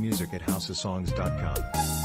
music at houseofsongs.com.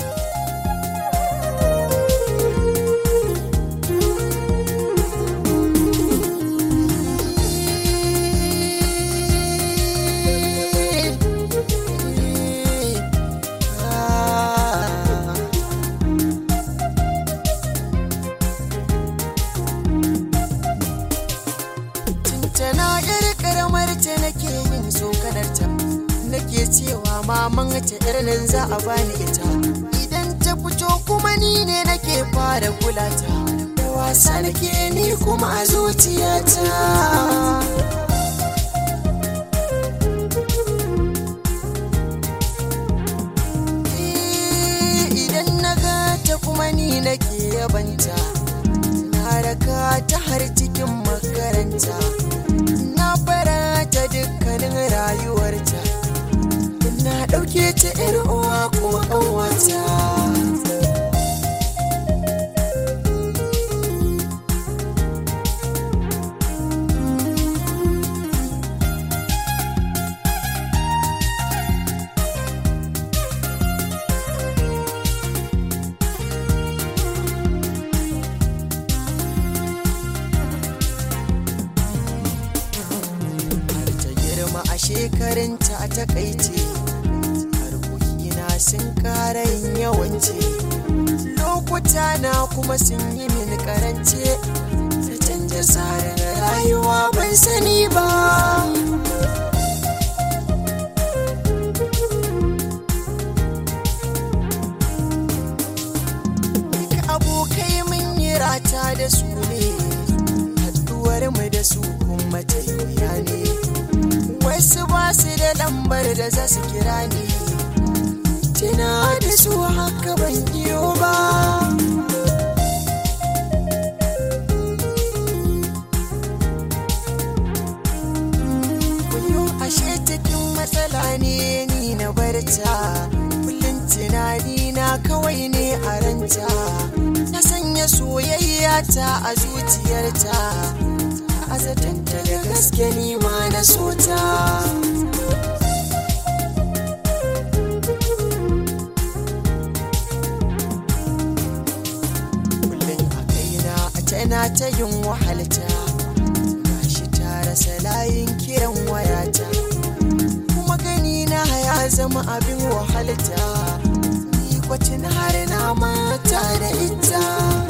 Tana yar karamar ta nake yin tsokanar ta nake cewa maman ta irin za a bani ita idan ta fito kuma ni ne nake fara kula ta da wasa nake ni kuma a zuciyata idan na ga ta kuma ni nake yabanta na raka ta har cikin makaranta na fara ta dukkanin rayuwarta na ɗauke ta ‘yar uwa kuma ƙanwata har ta girma a shekarunta a takaice harkokina sun ƙara yin yawance lokuta na kuma sun yi min karance ta canja tsarin rayuwa ban sani ba Duk abokai mun yi rata da su ne haɗuwar mu da su kuma ta wuya ne wasu ba su da lambar da za su kira ni tuna da su haka ban iyo ba Kuyo ashe cikin matsala ne ni na barta kullum tunani na kawai ne a ranta na sanya soyayya ta a zuciyarta a zatanta da gaske ni ma na sota kullum a kaina a tana ta yin wahalta gashi ta rasa layin kiran wayata kuma gani na ya zama abin wahalta ni kwacin har na mata da ita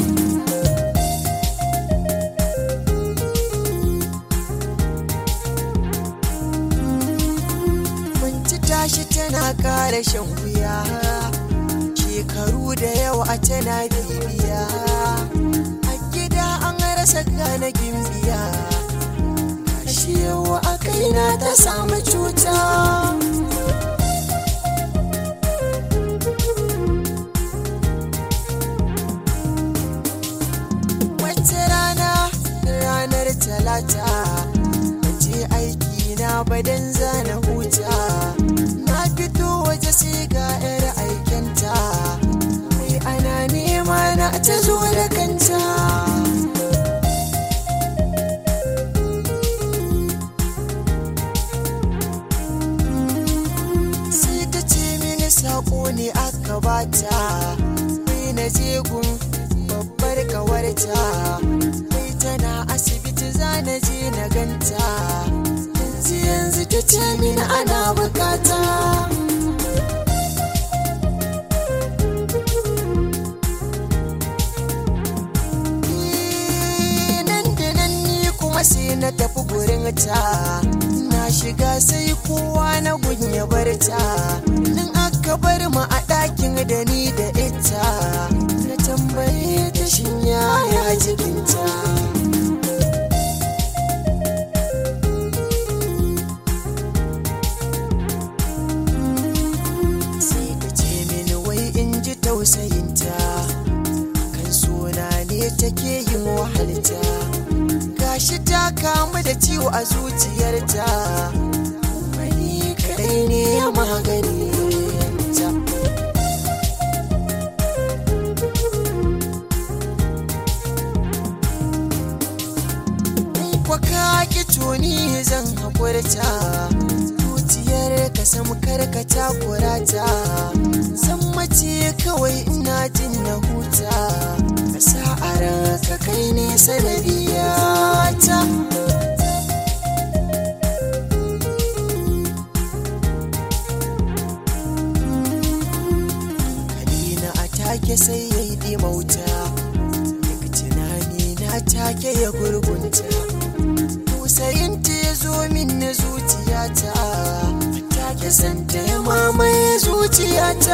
Manci tashi tana kara shan wuya shekaru da yawa tana bibiya a gida an rasa gane gimbiya ashe yawa a kaina ta samu cuta wata rana ranar talata je aiki na badan zana huta na fito waje sai ga yar aikenta mai ana nema na ta zo da kanta sai ta ce mini sako ne aka bata sai na je gun babbar kawarta sai tana asibiti za na je na ganta yanzu yanzu ta ce mini ana bukata Eh, nan da nan ni kuma sai na tafi gurin ta na shiga sai kowa na gunya barta nan aka bar mu a ɗakin da ni da ita na tambaye ta shin yaya jikinta sai ta ce mini wai in ji tausayinta kan suna ne take yin wahalta gashi ta kamu da ciwo a zuciyarta wani kadai ne ya magani ta kwa ka ki tuni zan haƙurta zuciyar ka sam karka takurata zan mace kawai ina jin na huta ka sa a ranka kai ne sanadiyata Kalina a take sai ya yi dimauta daga tunani na take ya gurgunta tausayinta ya zo min na zuciyata a take santa ya mamaye zuciyata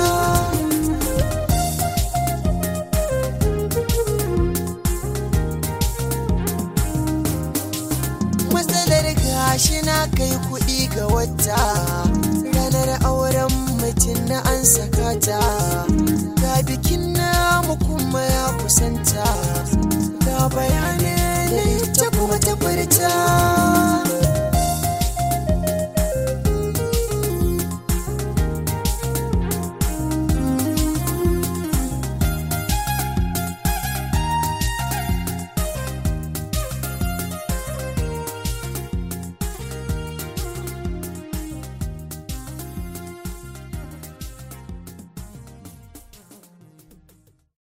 matsalar gashi na kai kuɗi ga wata